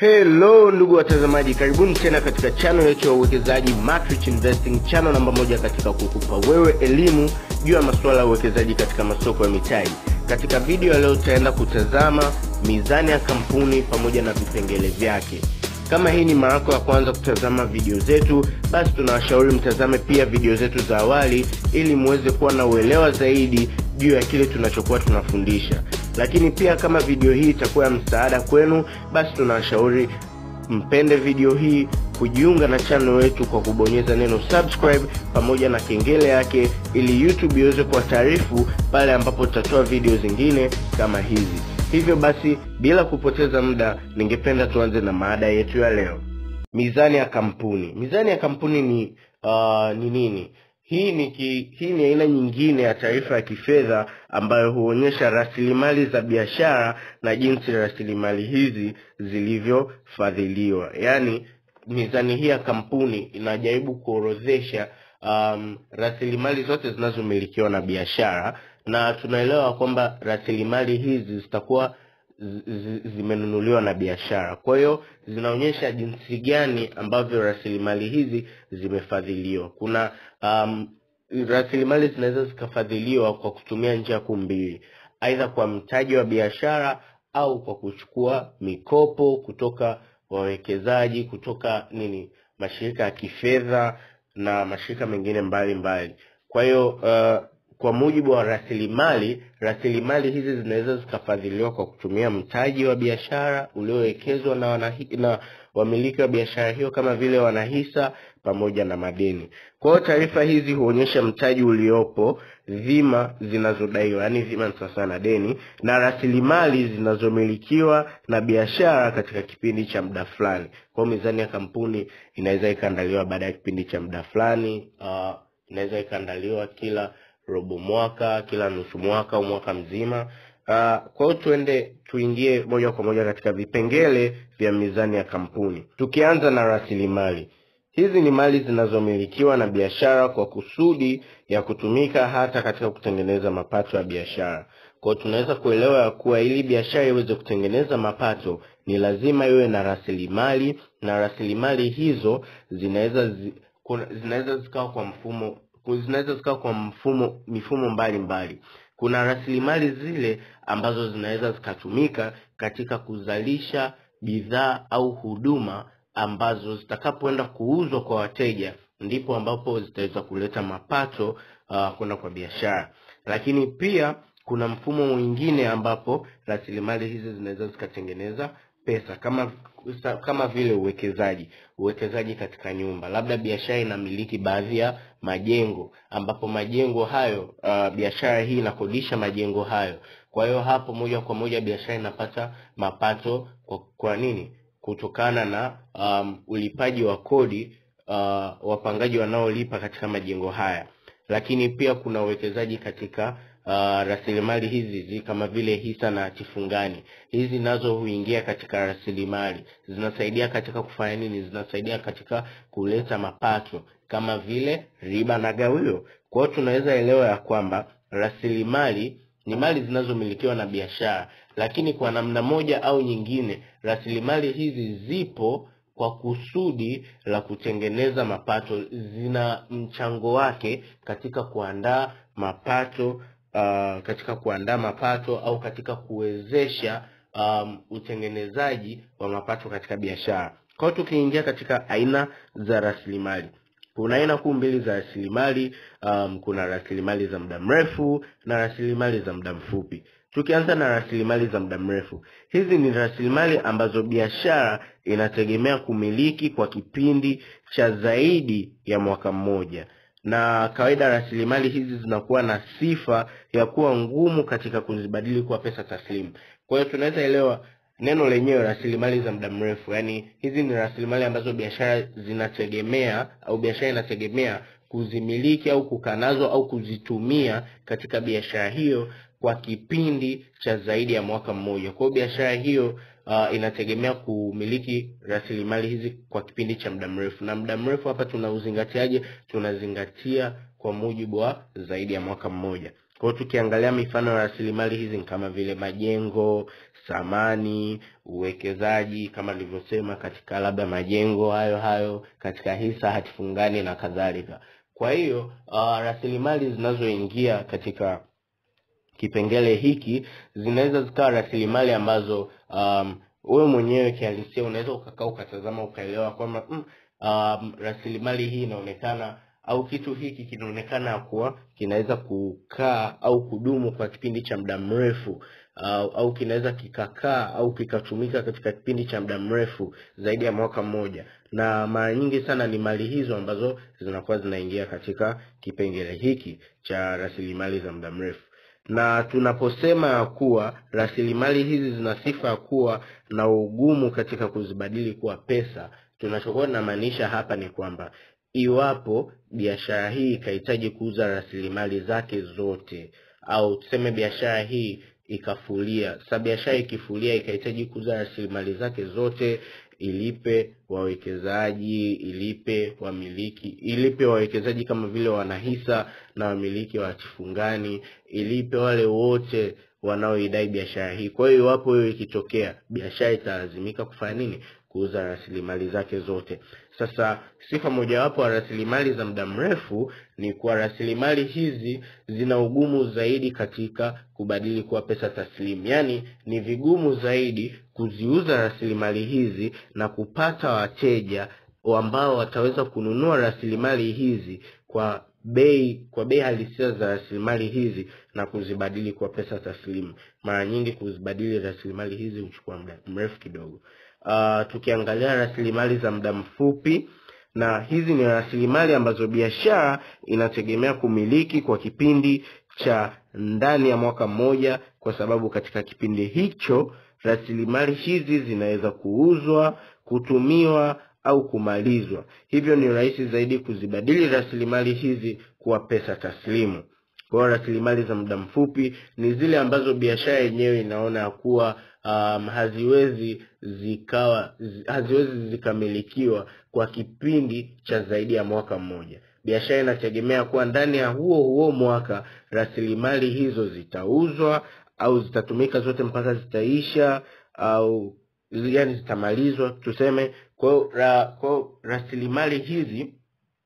Hello ndugu watazamaji, karibuni tena katika channel yetu ya uwekezaji Matrix Investing, channel namba moja katika kukupa wewe elimu juu ya masuala ya uwekezaji katika masoko ya mitaji. Katika video ya leo tutaenda kutazama mizani ya kampuni pamoja na vipengele vyake. Kama hii ni mara yako ya kwanza kutazama video zetu, basi tunawashauri mtazame pia video zetu za awali ili muweze kuwa na uelewa zaidi juu ya kile tunachokuwa tunafundisha. Lakini pia kama video hii itakuwa ya msaada kwenu, basi tunawashauri mpende video hii, kujiunga na channel yetu kwa kubonyeza neno subscribe pamoja na kengele yake, ili YouTube iweze kuwataarifu pale ambapo tutatoa video zingine kama hizi. Hivyo basi, bila kupoteza muda, ningependa tuanze na maada yetu ya leo. Mizani ya kampuni. Mizani ya kampuni ni uh, ni nini? Hii ni ki, hii ni aina nyingine ya taarifa ya kifedha ambayo huonyesha rasilimali za biashara na jinsi rasilimali hizi zilivyofadhiliwa. Yaani, mizani hii ya kampuni inajaribu kuorodhesha um, rasilimali zote zinazomilikiwa na biashara, na tunaelewa kwamba rasilimali hizi zitakuwa zimenunuliwa na biashara. Kwa hiyo zinaonyesha jinsi gani ambavyo rasilimali hizi zimefadhiliwa. Kuna um, rasilimali zinaweza zikafadhiliwa kwa kutumia njia kuu mbili, aidha kwa mtaji wa biashara au kwa kuchukua mikopo kutoka wawekezaji, kutoka nini, mashirika ya kifedha na mashirika mengine mbalimbali mbali. Kwa hiyo uh, kwa mujibu wa rasilimali, rasilimali hizi zinaweza zikafadhiliwa kwa kutumia mtaji wa biashara uliowekezwa na, wanahi, na wamiliki wa biashara hiyo kama vile wanahisa pamoja na madeni. Kwa hiyo taarifa hizi huonyesha mtaji uliopo, dhima zinazodaiwa, yaani dhima ni sawa na deni, na rasilimali zinazomilikiwa na biashara katika kipindi cha muda fulani. Kwa hiyo mizani ya kampuni inaweza ikaandaliwa baada ya kipindi cha muda fulani, uh, inaweza ikaandaliwa kila robo mwaka, kila nusu mwaka au mwaka mzima. Uh, kwa hiyo tuende tuingie moja kwa moja katika vipengele vya mizani ya kampuni, tukianza na rasilimali. Hizi ni mali zinazomilikiwa na biashara kwa kusudi ya kutumika hata katika kutengeneza mapato ya biashara. Kwa hiyo tunaweza kuelewa ya kuwa ili biashara iweze kutengeneza mapato ni lazima iwe na rasilimali, na rasilimali hizo zinaweza zi, zinaweza zikawa kwa mfumo zinaweza zikawa kwa mfumo mifumo mbalimbali mbali. Kuna rasilimali zile ambazo zinaweza zikatumika katika kuzalisha bidhaa au huduma ambazo zitakapoenda kuuzwa kwa wateja, ndipo ambapo zitaweza kuleta mapato uh, kwenda kwa biashara. Lakini pia kuna mfumo mwingine ambapo rasilimali hizi zinaweza zikatengeneza pesa kama kama vile uwekezaji uwekezaji katika nyumba, labda biashara inamiliki baadhi ya majengo, ambapo majengo hayo uh, biashara hii inakodisha majengo hayo. Kwa hiyo hapo moja kwa moja biashara inapata mapato kwa, kwa nini? Kutokana na um, ulipaji wa kodi uh, wapangaji wanaolipa katika majengo haya. Lakini pia kuna uwekezaji katika Uh, rasilimali hizi zi kama vile hisa na hatifungani. Hizi nazo huingia katika rasilimali, zinasaidia katika kufanya nini? Zinasaidia katika kuleta mapato kama vile riba na gawio. Kwa hiyo tunaweza elewa ya kwamba rasilimali ni mali zinazomilikiwa na biashara, lakini kwa namna moja au nyingine rasilimali hizi zipo kwa kusudi la kutengeneza mapato, zina mchango wake katika kuandaa mapato Uh, katika kuandaa mapato au katika kuwezesha um, utengenezaji wa mapato katika biashara. Kwa hiyo tukiingia katika aina za rasilimali, kuna aina kuu mbili za rasilimali um, kuna rasilimali za muda mrefu na rasilimali za muda mfupi. Tukianza na rasilimali za muda mrefu, hizi ni rasilimali ambazo biashara inategemea kumiliki kwa kipindi cha zaidi ya mwaka mmoja na kawaida rasilimali hizi zinakuwa na sifa ya kuwa ngumu katika kuzibadili kuwa pesa taslimu. Kwa hiyo tunaweza elewa neno lenyewe rasilimali za muda mrefu, yaani hizi ni rasilimali ambazo biashara zinategemea au biashara inategemea kuzimiliki au kukaa nazo au kuzitumia katika biashara hiyo kwa kipindi cha zaidi ya mwaka mmoja. Kwa hiyo biashara hiyo uh, inategemea kumiliki rasilimali hizi kwa kipindi cha muda mrefu. Na muda mrefu hapa tunauzingatiaje? Tunazingatia kwa mujibu wa zaidi ya mwaka mmoja. Kwa hiyo tukiangalia mifano ya rasilimali hizi ni kama vile majengo, samani, uwekezaji kama nilivyosema, katika labda majengo hayo hayo, katika hisa, hati fungani na kadhalika. Kwa hiyo uh, rasilimali zinazoingia katika kipengele hiki zinaweza zikawa rasilimali ambazo um, wewe mwenyewe kihalisia unaweza ukakaa ukatazama ukaelewa kwamba mm, um, rasilimali hii inaonekana au kitu hiki kinaonekana kuwa kinaweza kukaa au kudumu kwa kipindi cha muda mrefu au, au kinaweza kikakaa au kikatumika katika kipindi cha muda mrefu zaidi ya mwaka mmoja, na mara nyingi sana ni mali hizo ambazo zinakuwa zinaingia katika kipengele hiki cha rasilimali za muda mrefu na tunaposema ya kuwa rasilimali hizi zina sifa ya kuwa na ugumu katika kuzibadili kuwa pesa, tunachokuwa tunamaanisha hapa ni kwamba iwapo biashara hii ikahitaji kuuza rasilimali zake zote, au tuseme biashara hii ikafulia. Sasa biashara ikifulia ikahitaji kuuza rasilimali zake zote, ilipe wawekezaji, ilipe wamiliki, ilipe wawekezaji kama vile wanahisa na wamiliki wa hati fungani, ilipe wale wote wanaoidai biashara hii. Kwa hiyo iwapo hiyo ikitokea, biashara italazimika kufanya nini? Kuuza rasilimali zake zote. Sasa sifa mojawapo wa rasilimali za muda mrefu ni kuwa rasilimali hizi zina ugumu zaidi katika kubadili kuwa pesa taslimu, yaani ni vigumu zaidi kuziuza rasilimali hizi na kupata wateja ambao wataweza kununua rasilimali hizi kwa bei kwa bei halisia za rasilimali hizi na kuzibadili kwa pesa taslimu. Mara nyingi kuzibadili rasilimali hizi huchukua muda mrefu kidogo. Uh, tukiangalia rasilimali za muda mfupi, na hizi ni rasilimali ambazo biashara inategemea kumiliki kwa kipindi cha ndani ya mwaka mmoja, kwa sababu katika kipindi hicho rasilimali hizi zinaweza kuuzwa, kutumiwa au kumalizwa. Hivyo ni rahisi zaidi kuzibadili rasilimali hizi kuwa pesa taslimu. Kwa hiyo rasilimali za muda mfupi ni zile ambazo biashara yenyewe inaona ya kuwa um, haziwezi zikawa haziwezi zikamilikiwa kwa kipindi cha zaidi ya mwaka mmoja. Biashara inategemea kuwa ndani ya huo huo mwaka rasilimali hizo zitauzwa au zitatumika zote mpaka zitaisha au yani zitamalizwa tuseme. Kwa hiyo ra, kwa rasilimali hizi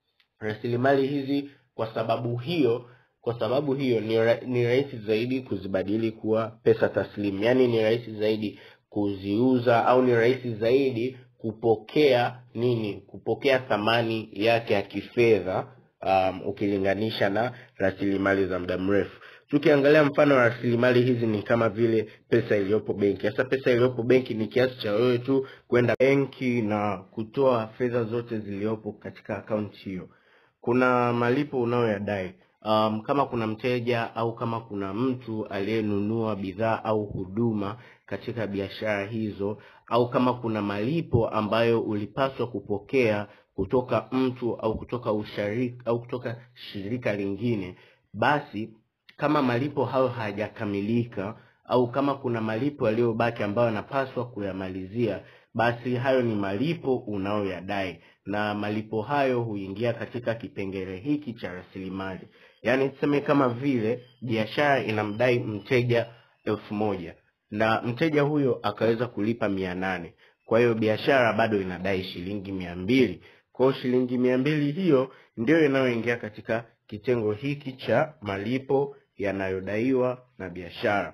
rasilimali hizi kwa sababu hiyo kwa sababu hiyo ni, ra, ni rahisi zaidi kuzibadili kuwa pesa taslimu, yaani ni rahisi zaidi kuziuza au ni rahisi zaidi kupokea nini, kupokea thamani yake ya kifedha um, ukilinganisha na rasilimali za muda mrefu. Tukiangalia mfano wa rasilimali hizi ni kama vile pesa iliyopo benki. Sasa pesa iliyopo benki ni kiasi cha wewe tu kwenda benki na kutoa fedha zote zilizopo katika akaunti hiyo. Kuna malipo unayoyadai um, kama kuna mteja au kama kuna mtu aliyenunua bidhaa au huduma katika biashara hizo, au kama kuna malipo ambayo ulipaswa kupokea kutoka mtu au kutoka usharika, au kutoka shirika lingine, basi kama malipo hayo hayajakamilika au kama kuna malipo yaliyobaki ambayo yanapaswa kuyamalizia, basi hayo ni malipo unayoyadai, na malipo hayo huingia katika kipengele hiki cha rasilimali. Yaani tuseme kama vile biashara inamdai mteja elfu moja na mteja huyo akaweza kulipa mia nane kwa hiyo biashara bado inadai shilingi mia mbili kwa hiyo shilingi mia mbili hiyo ndio inayoingia katika kitengo hiki cha malipo yanayodaiwa na biashara.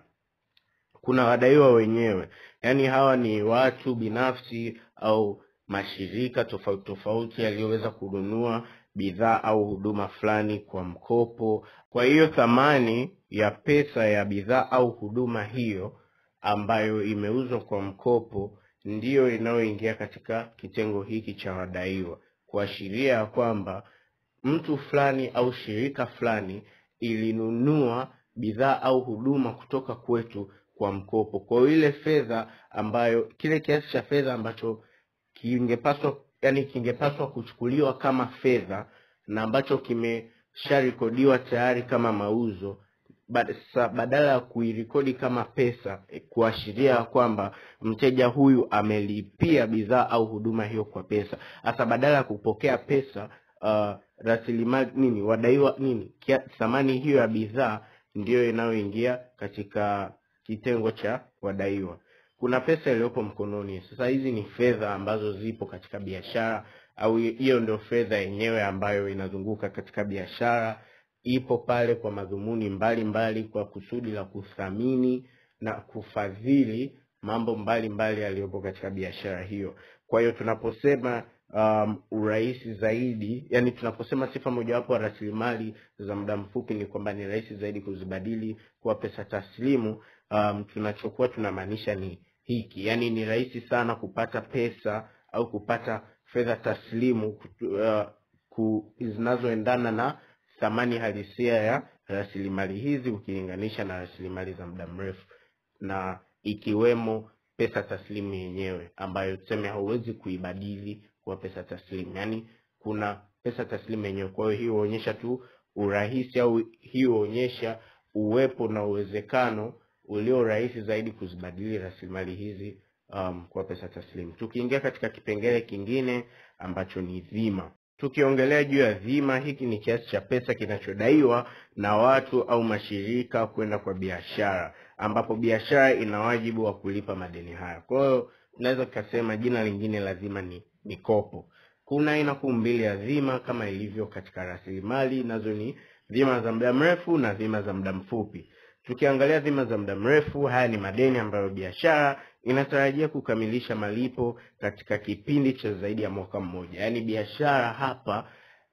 Kuna wadaiwa wenyewe, yaani hawa ni watu binafsi au mashirika tofauti tofauti yaliyoweza kununua bidhaa au huduma fulani kwa mkopo. Kwa hiyo thamani ya pesa ya bidhaa au huduma hiyo ambayo imeuzwa kwa mkopo ndiyo inayoingia katika kitengo hiki cha wadaiwa, kuashiria ya kwamba mtu fulani au shirika fulani ilinunua bidhaa au huduma kutoka kwetu kwa mkopo. Kwa hiyo ile fedha ambayo, kile kiasi cha fedha ambacho kingepaswa yani kingepaswa kuchukuliwa kama fedha na ambacho kimesharekodiwa tayari kama mauzo, badala ya kuirekodi kama pesa, kuashiria kwamba mteja huyu amelipia bidhaa au huduma hiyo kwa pesa. Hasa badala ya kupokea pesa uh, rasilimali nini, wadaiwa nini, thamani hiyo ya bidhaa ndiyo inayoingia katika kitengo cha wadaiwa. kuna pesa iliyopo mkononi. Sasa hizi ni fedha ambazo zipo katika biashara, au hiyo ndio fedha yenyewe ambayo inazunguka katika biashara, ipo pale kwa madhumuni mbalimbali mbali, kwa kusudi la kuthamini na kufadhili mambo mbalimbali yaliyopo katika biashara hiyo. Kwa hiyo tunaposema um, urahisi zaidi, yani tunaposema sifa mojawapo wa rasilimali za muda mfupi ni kwamba ni rahisi zaidi kuzibadili kuwa pesa taslimu, um, tunachokuwa tunamaanisha ni hiki, yani ni rahisi sana kupata pesa au kupata fedha taslimu uh, ku, zinazoendana na thamani halisia ya rasilimali hizi ukilinganisha na rasilimali za muda mrefu na ikiwemo pesa taslimu yenyewe ambayo tuseme hauwezi kuibadili kuwa pesa taslimu, yaani kuna pesa taslimu yenyewe. Kwa hiyo hii huonyesha tu urahisi au hii huonyesha uwepo na uwezekano ulio rahisi zaidi kuzibadili rasilimali hizi um, kwa pesa taslimu. Tukiingia katika kipengele kingine ambacho ni dhima, tukiongelea juu ya dhima, hiki ni kiasi cha pesa kinachodaiwa na watu au mashirika kwenda kwa biashara, ambapo biashara ina wajibu wa kulipa madeni haya. Kwa hiyo tunaweza tukasema jina lingine la dhima ni mikopo. Kuna aina kuu mbili ya dhima kama ilivyo katika rasilimali, nazo ni dhima za muda mrefu na dhima za muda mfupi. Tukiangalia dhima za muda mrefu, haya ni madeni ambayo biashara inatarajia kukamilisha malipo katika kipindi cha zaidi ya mwaka mmoja. Yaani biashara hapa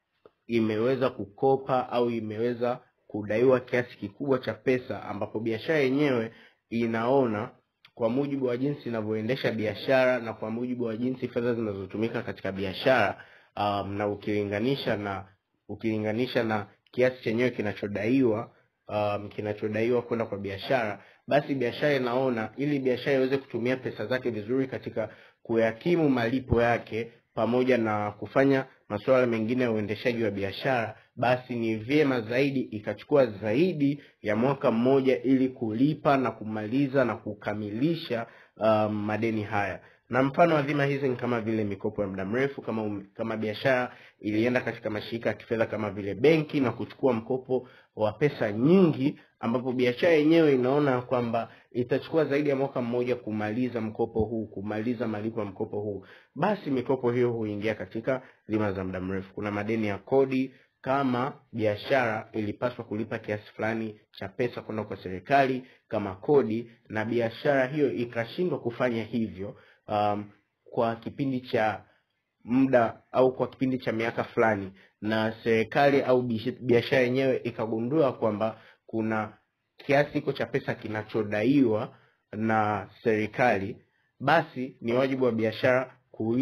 imeweza kukopa au imeweza kudaiwa kiasi kikubwa cha pesa, ambapo biashara yenyewe inaona kwa mujibu wa jinsi inavyoendesha biashara na kwa mujibu wa jinsi fedha zinazotumika katika biashara um, na ukilinganisha na ukilinganisha na kiasi chenyewe kinachodaiwa um, kinachodaiwa kwenda kwa biashara, basi biashara inaona ili biashara iweze kutumia pesa zake vizuri katika kuyakimu malipo yake pamoja na kufanya masuala mengine ya uendeshaji wa biashara, basi ni vyema zaidi ikachukua zaidi ya mwaka mmoja ili kulipa na kumaliza na kukamilisha um, madeni haya. Na mfano wa dhima hizi ni kama vile mikopo ya muda mrefu, kama um, kama biashara ilienda katika mashirika ya kifedha kama vile benki na kuchukua mkopo wa pesa nyingi, ambapo biashara yenyewe inaona kwamba itachukua zaidi ya mwaka mmoja kumaliza mkopo huu, kumaliza malipo ya mkopo huu, basi mikopo hiyo huingia katika dhima za muda mrefu. Kuna madeni ya kodi kama biashara ilipaswa kulipa kiasi fulani cha pesa kwenda kwa serikali kama kodi, na biashara hiyo ikashindwa kufanya hivyo um, kwa kipindi cha muda au kwa kipindi cha miaka fulani, na serikali au biashara yenyewe ikagundua kwamba kuna kiasi hiko cha pesa kinachodaiwa na serikali, basi ni wajibu wa biashara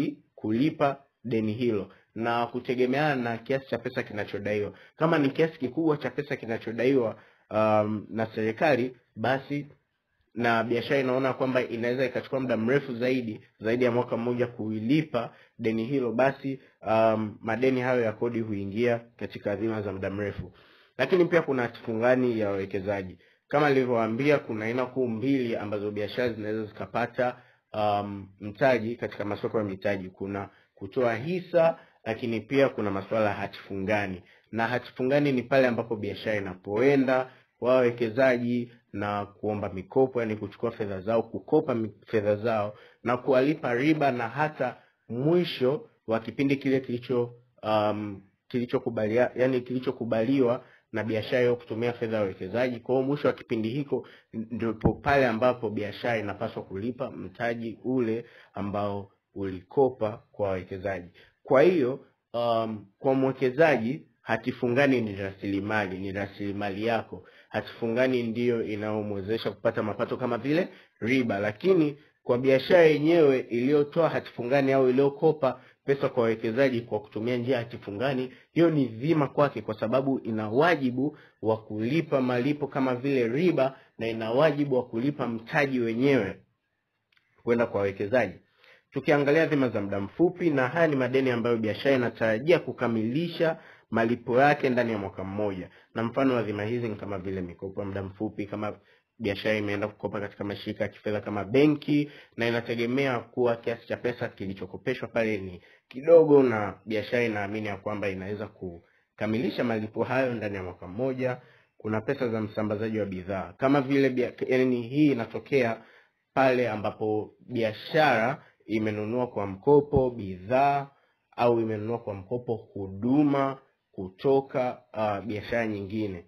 kulipa deni hilo na kutegemeana na kiasi cha pesa kinachodaiwa. Kama ni kiasi kikubwa cha pesa kinachodaiwa um, na serikali, basi na biashara inaona kwamba inaweza ikachukua muda mrefu zaidi zaidi ya mwaka mmoja kuilipa deni hilo, basi um, madeni hayo ya kodi huingia katika dhima za muda mrefu. Lakini pia kuna hatifungani ya wawekezaji. Kama nilivyowaambia, kuna aina kuu mbili ambazo biashara zinaweza zikapata um, mtaji katika masoko ya mitaji. Kuna kutoa hisa lakini pia kuna masuala ya hatifungani, na hatifungani ni pale ambapo biashara inapoenda kwa wawekezaji na kuomba mikopo, yani kuchukua fedha zao, kukopa fedha zao na kuwalipa riba, na hata mwisho wa kipindi kile kilicho um, kilichokubalia yani kilichokubaliwa na biashara hiyo kutumia fedha ya wawekezaji. Kwa hiyo mwisho wa kipindi hiko ndipo pale ambapo biashara inapaswa kulipa mtaji ule ambao ulikopa kwa wawekezaji. Kwa hiyo um, kwa mwekezaji hatifungani ni rasilimali, ni rasilimali yako. Hatifungani ndiyo inayomwezesha kupata mapato kama vile riba, lakini kwa biashara yenyewe iliyotoa hatifungani au iliyokopa pesa kwa wawekezaji kwa kutumia njia ya hatifungani, hiyo ni dhima kwake, kwa sababu ina wajibu wa kulipa malipo kama vile riba na ina wajibu wa kulipa mtaji wenyewe kwenda kwa wawekezaji. Tukiangalia dhima za muda mfupi, na haya ni madeni ambayo biashara inatarajia kukamilisha malipo yake ndani ya mwaka mmoja, na mfano wa dhima hizi ni kama vile mikopo ya muda mfupi, kama biashara imeenda kukopa katika mashirika ya kifedha kama benki, na inategemea kuwa kiasi cha pesa kilichokopeshwa pale ni kidogo, na biashara inaamini ya kwamba inaweza kukamilisha malipo hayo ndani ya mwaka mmoja. Kuna pesa za msambazaji wa bidhaa kama vile, yani hii inatokea pale ambapo biashara imenunua kwa mkopo bidhaa au imenunua kwa mkopo huduma kutoka uh, biashara nyingine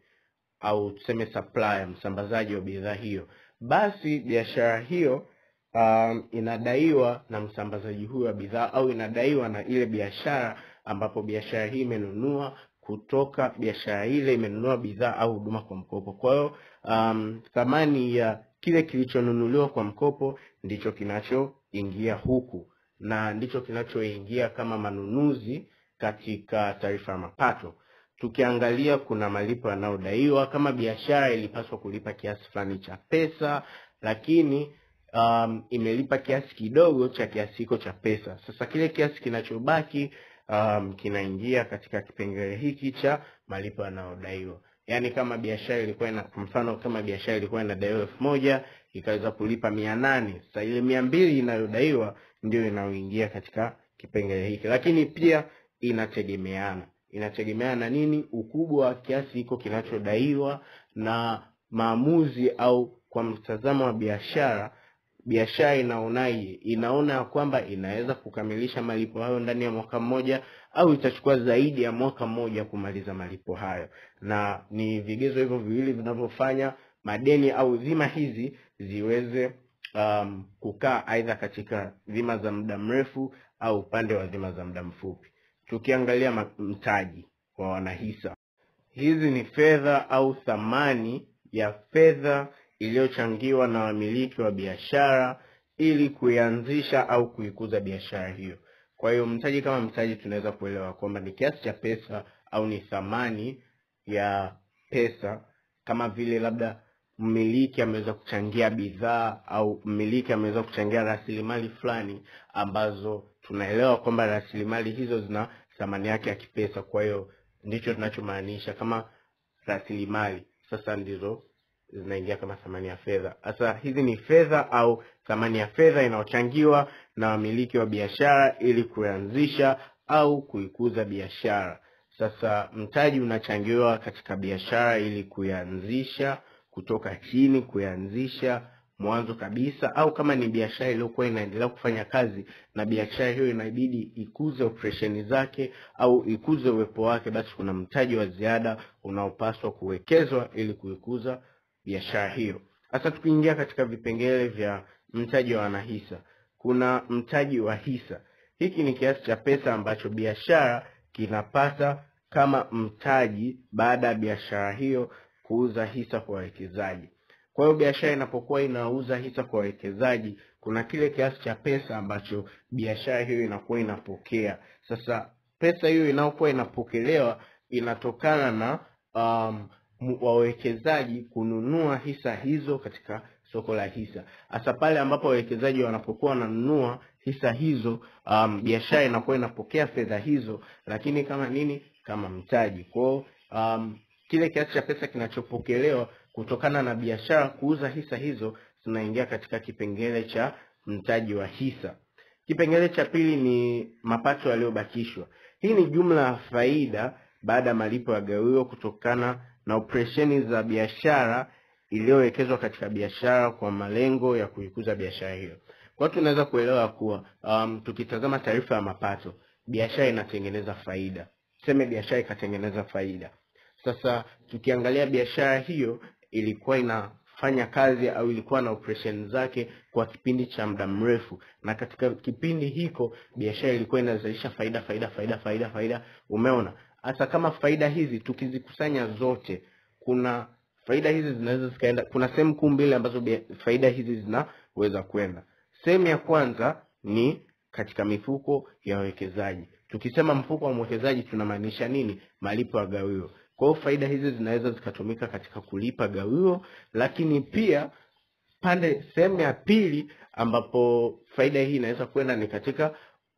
au tuseme supplier, msambazaji wa bidhaa hiyo, basi biashara hiyo um, inadaiwa na msambazaji huyo wa bidhaa au inadaiwa na ile biashara ambapo biashara hii imenunua kutoka biashara ile imenunua bidhaa au huduma kwa mkopo. Kwa hiyo um, thamani ya kile kilichonunuliwa kwa mkopo ndicho kinachoingia huku na ndicho kinachoingia kama manunuzi katika taarifa ya mapato. Tukiangalia kuna malipo yanayodaiwa. Kama biashara ilipaswa kulipa kiasi fulani cha pesa, lakini um, imelipa kiasi kidogo cha kiasi hiko cha pesa. Sasa kile kiasi kinachobaki um, kinaingia katika kipengele hiki cha malipo yanayodaiwa. Yaani kama biashara ilikuwa ina kwa mfano, kama biashara ilikuwa inadaiwa elfu moja ikaweza kulipa mia nane sasa ile mia mbili inayodaiwa ndio inayoingia katika kipengele hiki, lakini pia inategemeana inategemeana na nini, ukubwa wa kiasi hiko kinachodaiwa na maamuzi au kwa mtazamo wa biashara biashara inaonaje? Inaona ya kwamba inaweza kukamilisha malipo hayo ndani ya mwaka mmoja au itachukua zaidi ya mwaka mmoja kumaliza malipo hayo, na ni vigezo hivyo viwili vinavyofanya madeni au dhima hizi ziweze um, kukaa aidha katika dhima za muda mrefu au upande wa dhima za muda mfupi. Tukiangalia ma- mtaji wa wanahisa, hizi ni fedha au thamani ya fedha iliyochangiwa na wamiliki wa biashara ili kuianzisha au kuikuza biashara hiyo. Kwa hiyo mtaji kama mtaji, tunaweza kuelewa kwamba ni kiasi cha pesa au ni thamani ya pesa, kama vile labda mmiliki ameweza kuchangia bidhaa au mmiliki ameweza kuchangia rasilimali fulani ambazo tunaelewa kwamba rasilimali hizo zina thamani yake ya kipesa. Kwa hiyo ndicho tunachomaanisha kama rasilimali, sasa ndizo zinaingia kama thamani ya fedha. Sasa hizi ni fedha au thamani ya fedha inayochangiwa na wamiliki wa biashara ili kuanzisha au kuikuza biashara. Sasa mtaji unachangiwa katika biashara ili kuianzisha kutoka chini, kuianzisha mwanzo kabisa, au kama ni biashara iliyokuwa inaendelea kufanya kazi na biashara hiyo inabidi ikuze operesheni zake au ikuze uwepo wake, basi kuna mtaji wa ziada unaopaswa kuwekezwa ili kuikuza biashara hiyo. Sasa tukiingia katika vipengele vya mtaji wa wanahisa, kuna mtaji wa hisa. Hiki ni kiasi cha pesa ambacho biashara kinapata kama mtaji baada ya biashara hiyo kuuza hisa kwa wawekezaji. Kwa hiyo biashara inapokuwa inauza hisa kwa wawekezaji, kuna kile kiasi cha pesa ambacho biashara hiyo inakuwa inapokea. Sasa pesa hiyo inayokuwa inapokelewa inatokana na um, mu- wawekezaji kununua hisa hizo katika soko la hisa. Hasa pale ambapo wawekezaji wanapokuwa wananunua hisa hizo, um, biashara inakuwa inapokea fedha hizo, lakini kama nini? Kama mtaji. Kwa hiyo um, kile kiasi cha pesa kinachopokelewa kutokana na biashara kuuza hisa hizo zinaingia katika kipengele cha mtaji wa hisa. Kipengele cha pili ni mapato yaliyobakishwa. Hii ni jumla ya faida baada ya malipo ya gawio kutokana na operesheni za biashara iliyowekezwa katika biashara kwa malengo ya kuikuza biashara hiyo. Kwa hiyo tunaweza kuelewa kuwa um, tukitazama taarifa ya mapato, biashara inatengeneza faida. Tuseme biashara ikatengeneza faida. Sasa tukiangalia biashara hiyo ilikuwa inafanya kazi au ilikuwa na operation zake kwa kipindi cha muda mrefu, na katika kipindi hiko biashara ilikuwa inazalisha faida faida faida faida faida. Umeona, hasa kama faida hizi tukizikusanya zote, kuna faida hizi zinaweza zikaenda, kuna sehemu kuu mbili ambazo bia- faida hizi zinaweza kwenda. Sehemu ya kwanza ni katika mifuko ya wawekezaji. Tukisema mfuko wa mwekezaji tunamaanisha nini? Malipo ya gawio. Kwa hiyo faida hizi zinaweza zikatumika katika kulipa gawio, lakini pia pande sehemu ya pili ambapo faida hii inaweza kwenda ni katika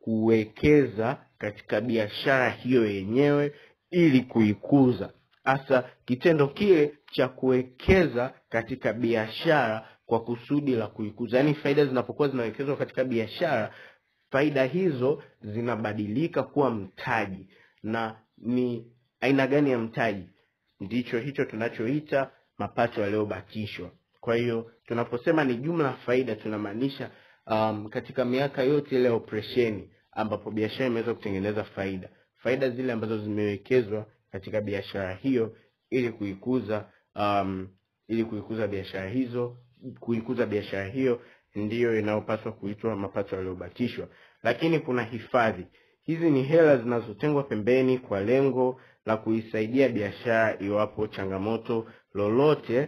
kuwekeza katika biashara hiyo yenyewe ili kuikuza. Hasa kitendo kile cha kuwekeza katika biashara kwa kusudi la kuikuza, yaani faida zinapokuwa zinawekezwa katika biashara, faida hizo zinabadilika kuwa mtaji. Na ni aina gani ya mtaji? Ndicho hicho tunachoita mapato yaliyobakishwa. Kwa hiyo tunaposema ni jumla faida tunamaanisha um, katika miaka yote ile ya operesheni ambapo biashara imeweza kutengeneza faida, faida zile ambazo zimewekezwa katika biashara hiyo ili kuikuza um, ili kuikuza biashara hizo kuikuza biashara hiyo ndiyo inayopaswa kuitwa mapato yaliyobatishwa. Lakini kuna hifadhi. Hizi ni hela zinazotengwa pembeni kwa lengo la kuisaidia biashara iwapo changamoto lolote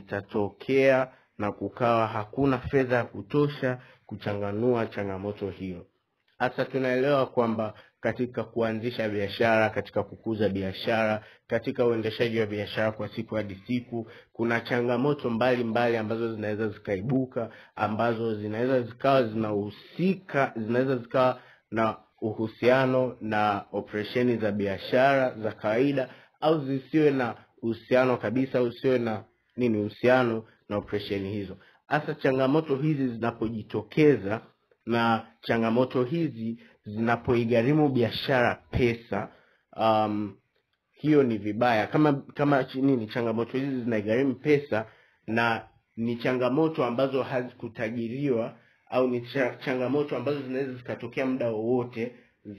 litatokea na kukawa hakuna fedha ya kutosha kuchanganua changamoto hiyo. Hasa tunaelewa kwamba katika kuanzisha biashara, katika kukuza biashara, katika uendeshaji wa biashara kwa siku hadi siku, kuna changamoto mbalimbali mbali ambazo zinaweza zikaibuka, ambazo zinaweza zikawa zinahusika, zinaweza zikawa na uhusiano na operesheni za biashara za kawaida, au zisiwe na uhusiano kabisa, au usiwe na nini uhusiano na operesheni hizo. Hasa changamoto hizi zinapojitokeza na changamoto hizi zinapoigharimu biashara pesa, um, hiyo ni vibaya. Kama kama nini, changamoto hizi zinaigharimu pesa na ni changamoto ambazo hazikutajiriwa au ni cha, changamoto ambazo zinaweza zikatokea muda wowote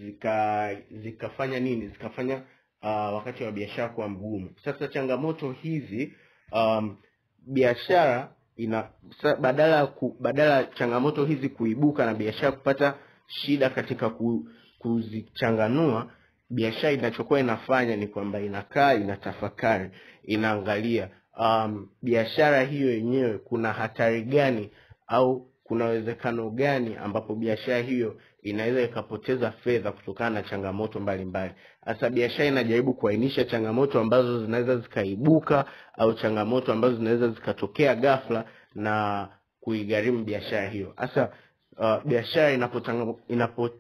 zika zikafanya nini zikafanya uh, wakati wa biashara kuwa mgumu. Sasa changamoto hizi um, biashara ina sa, badala ya ku, badala ya changamoto hizi kuibuka na biashara kupata shida katika ku, kuzichanganua, biashara inachokuwa inafanya ni kwamba inakaa inatafakari, inaangalia um, biashara hiyo yenyewe kuna hatari gani au kuna uwezekano gani ambapo biashara hiyo inaweza ikapoteza fedha kutokana na changamoto mbalimbali. Hasa biashara inajaribu kuainisha changamoto ambazo zinaweza zikaibuka au changamoto ambazo zinaweza zikatokea ghafla na kuigharimu biashara hiyo. Hasa uh, biashara inapo inapo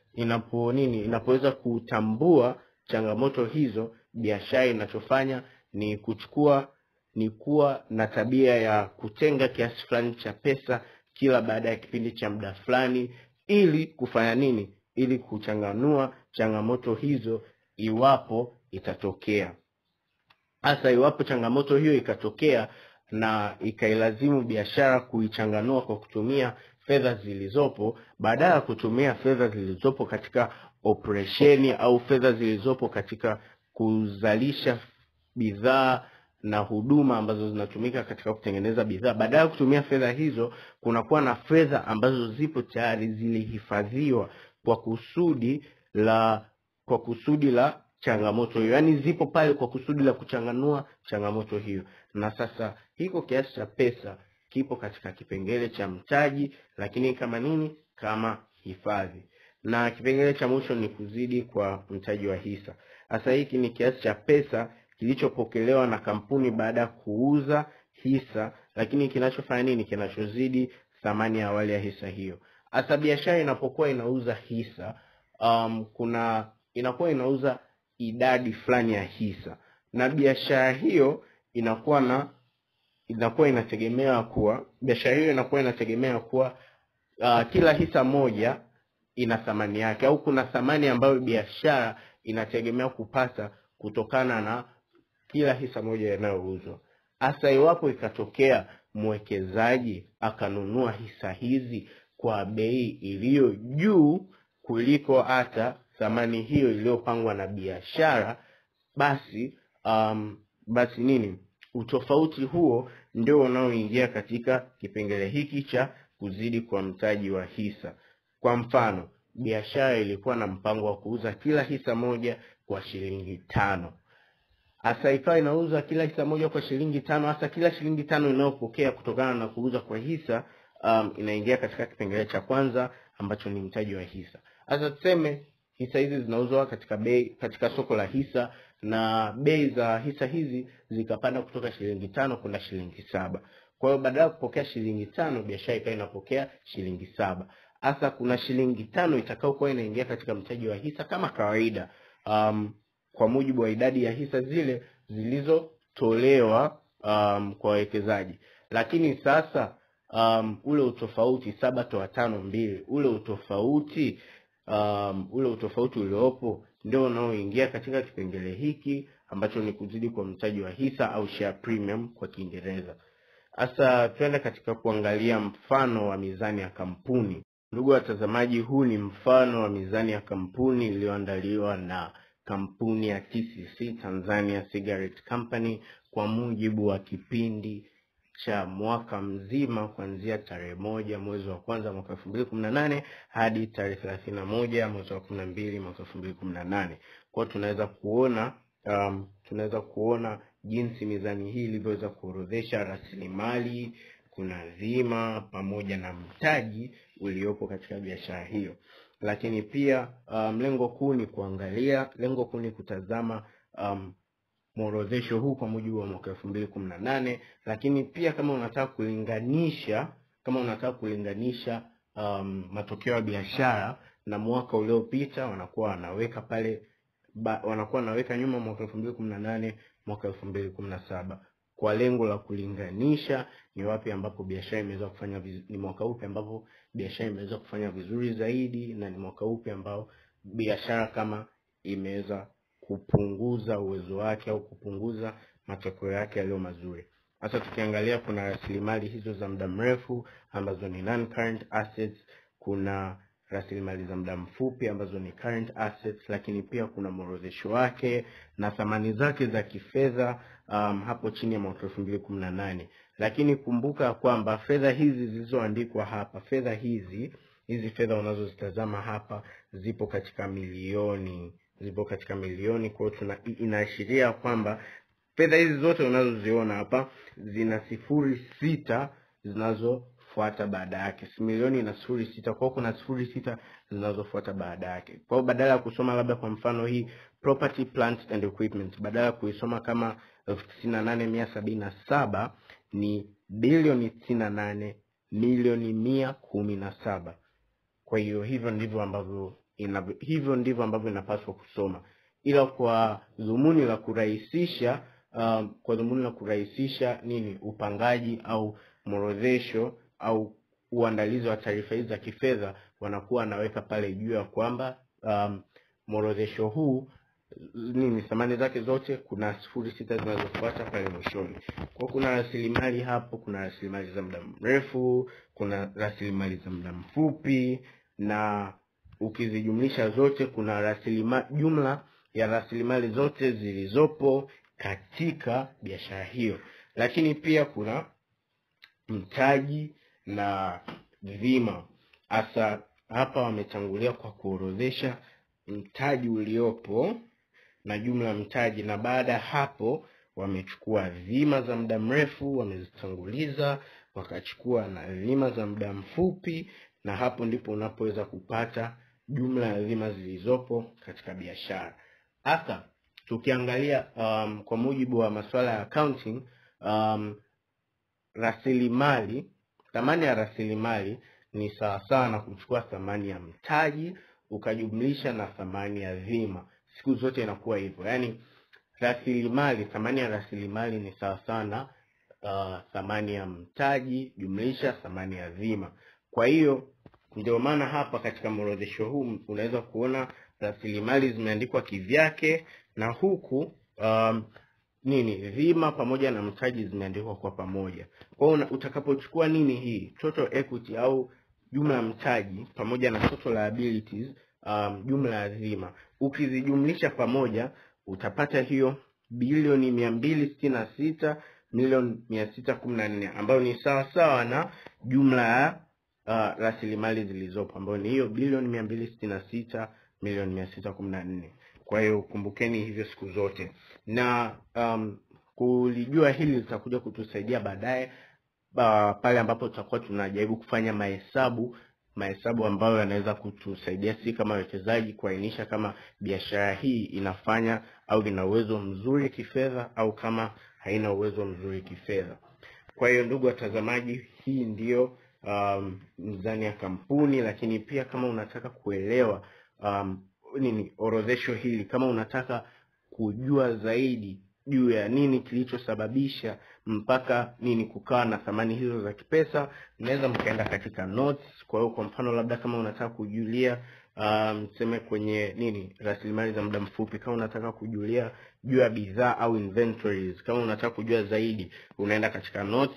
inapo nini inapoweza kutambua changamoto hizo, biashara inachofanya ni kuchukua ni kuwa na tabia ya kutenga kiasi fulani cha pesa kila baada ya kipindi cha muda fulani, ili kufanya nini? Ili kuchanganua changamoto hizo iwapo itatokea. Hasa iwapo changamoto hiyo ikatokea na ikailazimu biashara kuichanganua kwa kutumia fedha zilizopo, badala ya kutumia fedha zilizopo katika operesheni au fedha zilizopo katika kuzalisha bidhaa na huduma ambazo zinatumika katika kutengeneza bidhaa. Badala ya kutumia fedha hizo, kunakuwa na fedha ambazo zipo tayari zilihifadhiwa kwa kusudi la kwa kusudi la changamoto hiyo, yaani zipo pale kwa kusudi la kuchanganua changamoto hiyo. Na sasa hiko kiasi cha pesa kipo katika kipengele cha mtaji, lakini kama nini? Kama hifadhi. Na kipengele cha mwisho ni kuzidi kwa mtaji wa hisa. Sasa hiki ni kiasi cha pesa kilichopokelewa na kampuni baada ya kuuza hisa, lakini kinachofanya nini? Kinachozidi thamani ya awali ya hisa hiyo. Hasa biashara inapokuwa inauza hisa, um, kuna inakuwa inauza idadi fulani ya hisa, na biashara hiyo inakuwa na inakuwa inategemea kuwa biashara hiyo inakuwa inategemea kuwa uh, kila hisa moja ina thamani yake, au kuna thamani ambayo biashara inategemea kupata kutokana na kila hisa moja inayouzwa. Hasa iwapo ikatokea mwekezaji akanunua hisa hizi kwa bei iliyo juu kuliko hata thamani hiyo iliyopangwa na biashara, basi um, basi nini, utofauti huo ndio unaoingia katika kipengele hiki cha kuzidi kwa mtaji wa hisa. Kwa mfano, biashara ilikuwa na mpango wa kuuza kila hisa moja kwa shilingi tano hasa ikawa inauza kila hisa moja kwa shilingi tano. Hasa kila shilingi tano inayopokea kutokana na kuuza kwa hisa um, inaingia katika kipengele cha kwanza ambacho ni mtaji wa hisa. Hasa tuseme hisa hizi zinauzwa katika bei katika soko la hisa na bei za hisa hizi zikapanda kutoka shilingi tano kwenda shilingi saba. Kwa hiyo badala ya kupokea shilingi tano, biashara ikawa inapokea shilingi saba. Hasa kuna shilingi tano itakayokuwa inaingia katika mtaji wa hisa kama kawaida um, kwa mujibu wa idadi ya hisa zile zilizotolewa um, kwa wawekezaji. Lakini sasa um, ule utofauti saba toa tano mbili, ule utofauti um, ule utofauti uliopo ndio unaoingia katika kipengele hiki ambacho ni kuzidi kwa mtaji wa hisa au share premium kwa Kiingereza. Sasa tuende katika kuangalia mfano wa mizani ya kampuni. Ndugu watazamaji, huu ni mfano wa mizani ya kampuni iliyoandaliwa na kampuni ya TCC Tanzania Cigarette Company kwa mujibu wa kipindi cha mwaka mzima kuanzia tarehe moja mwezi wa kwanza mwaka elfu mbili kumi na nane hadi tarehe thelathini na moja mwezi wa kumi na mbili mwaka elfu mbili kumi na nane kwao tunaweza kuona um, tunaweza kuona jinsi mizani hii ilivyoweza kuorodhesha rasilimali kuna dhima pamoja na mtaji uliopo katika biashara hiyo lakini pia um, lengo kuu ni kuangalia lengo kuu ni kutazama um, mworodhesho huu kwa mujibu wa mwaka elfu mbili kumi na nane lakini pia kama unataka kulinganisha kama unataka kulinganisha um, matokeo ya biashara na mwaka uliopita wanakuwa wanaweka pale ba, wanakuwa wanaweka nyuma mwaka elfu mbili kumi na nane mwaka elfu mbili kumi na saba kwa lengo la kulinganisha ni wapi ambapo biashara imeweza kufanya viz... ni mwaka upi ambapo biashara imeweza kufanya vizuri zaidi na ni mwaka upi ambao biashara kama imeweza kupunguza uwezo wake au kupunguza matokeo yake yaliyo mazuri hasa tukiangalia kuna rasilimali hizo za muda mrefu ambazo ni non current assets kuna rasilimali za muda mfupi ambazo ni current assets lakini pia kuna mworodhesho wake na thamani zake za kifedha um, hapo chini ya mwaka elfu mbili kumi na nane lakini kumbuka kwamba fedha hizi zilizoandikwa hapa fedha hizi hizi fedha unazozitazama hapa zipo katika milioni zipo katika milioni kwa hiyo inaashiria kwamba fedha hizi zote unazoziona hapa zina sifuri sita zinazofuata baada yake si milioni ina sifuri sita kwao kuna sifuri sita zinazofuata baada yake kwa hiyo badala ya kusoma labda kwa mfano hii property plant and equipment badala ya kuisoma kama elfu tisini na nane mia sabini na saba ni bilioni tisini na nane milioni mia kumi na saba kwa hiyo hivyo ndivyo ambavyo inavyo, hivyo ndivyo ambavyo inapaswa kusoma ila kwa dhumuni la kurahisisha um, kwa dhumuni la kurahisisha nini upangaji au mworodhesho au uandalizi wa taarifa hizi za kifedha wanakuwa wanaweka pale juu ya kwamba um, mworodhesho huu nini thamani zake zote kuna sifuri sita zinazofuata pale mwishoni kwao kuna rasilimali hapo kuna rasilimali za muda mrefu kuna rasilimali za muda mfupi na ukizijumlisha zote kuna rasilimali jumla ya rasilimali zote zilizopo katika biashara hiyo lakini pia kuna mtaji na dhima hasa hapa wametangulia kwa kuorodhesha mtaji uliopo na jumla ya mtaji na baada ya hapo wamechukua dhima za muda mrefu wamezitanguliza wakachukua na dhima za muda mfupi na hapo ndipo unapoweza kupata jumla ya dhima zilizopo katika biashara hasa tukiangalia um, kwa mujibu wa masuala ya accounting um, rasilimali thamani ya rasilimali ni sawasawa na kuchukua thamani ya mtaji ukajumlisha na thamani ya dhima siku zote inakuwa hivyo yaani rasilimali thamani ya rasilimali ni sawasawa na uh, thamani ya mtaji jumlisha thamani ya dhima kwa hiyo ndio maana hapa katika mworodhesho huu unaweza kuona rasilimali zimeandikwa kivyake na huku um, nini dhima pamoja na mtaji zimeandikwa kwa pamoja kwa hiyo utakapochukua nini hii total equity au jumla ya mtaji pamoja na total liabilities um, jumla ya dhima ukizijumlisha pamoja utapata hiyo bilioni mia mbili sitini na sita milioni mia sita kumi na nne ambayo ni sawasawa na jumla ya uh, rasilimali zilizopo ambayo ni hiyo bilioni mia mbili sitini na sita milioni mia sita kumi na nne kwa hiyo kumbukeni hivyo siku zote na um, kulijua hili litakuja kutusaidia baadaye uh, pale ambapo tutakuwa tunajaribu kufanya mahesabu mahesabu ambayo yanaweza kutusaidia si kama wawekezaji kuainisha kama biashara hii inafanya au ina uwezo mzuri kifedha au kama haina uwezo mzuri kifedha kwa hiyo ndugu watazamaji hii ndiyo um, mizani ya kampuni lakini pia kama unataka kuelewa um, nini orodhesho hili kama unataka kujua zaidi juu ya nini kilichosababisha mpaka nini kukawa na thamani hizo za kipesa mnaweza mkaenda katika notes kwa hiyo kwa mfano labda kama unataka kujulia mseme um, kwenye nini rasilimali za muda mfupi kama unataka kujulia juu ya bidhaa au inventories kama unataka kujua zaidi unaenda katika notes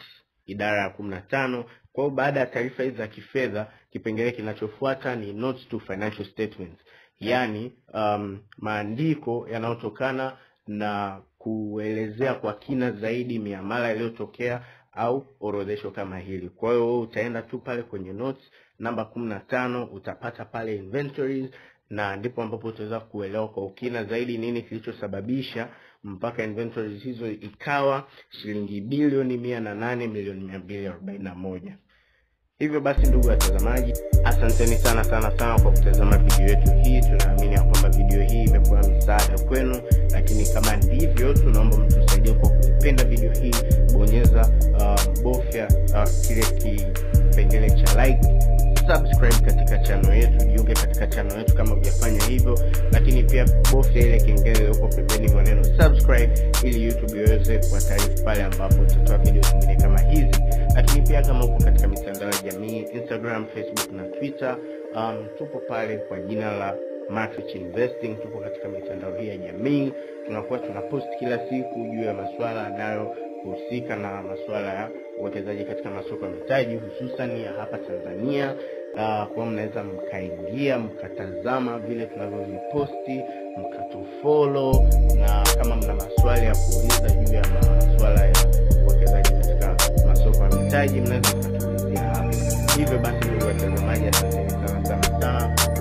idara ya kumi na tano. Kwa hiyo baada ya taarifa hizi za kifedha, kipengele kinachofuata ni notes to financial statements, yaani um, maandiko yanayotokana na kuelezea kwa kina zaidi miamala iliyotokea au orodhesho kama hili. Kwa hiyo wewe utaenda tu pale kwenye notes namba kumi na tano utapata pale inventories na ndipo ambapo utaweza kuelewa kwa ukina zaidi nini kilichosababisha mpaka inventories hizo ikawa shilingi bilioni mia na nane milioni mia mbili arobaini na moja. Hivyo basi, ndugu watazamaji, asanteni sana sana sana kwa kutazama video yetu hii. Tunaamini ya kwamba video hii imekuwa msaada kwenu, lakini kama ndivyo, tunaomba mtusaidie kwa kuipenda video hii, bonyeza uh, bofya uh, kile kipengele cha like subscribe katika channel yetu, jiunge katika channel yetu kama hujafanya hivyo, lakini pia bofya ile kengele iliyopo pembeni mwa neno subscribe, ili YouTube iweze kuwataarifu pale ambapo tutatoa video zingine kama hizi. Lakini pia kama uko katika mitandao ya jamii Instagram, Facebook na Twitter, um, tupo pale kwa jina la Matrix Investing. Tupo katika mitandao hii ya jamii, tunakuwa tunapost kila siku juu ya masuala yanayohusika na masuala ya uwekezaji katika masoko ya mitaji hususan ya hapa Tanzania. Uh, kwa mnaweza mkaingia mkatazama vile tunavyoviposti mkatufollow, na kama mna maswali ya kuuliza juu ya masuala ya uwekezaji katika masoko ya mitaji mnaweza mkatuulizia hapa. Hivyo basi, ndugu watazamaji, asanteni sana sana sana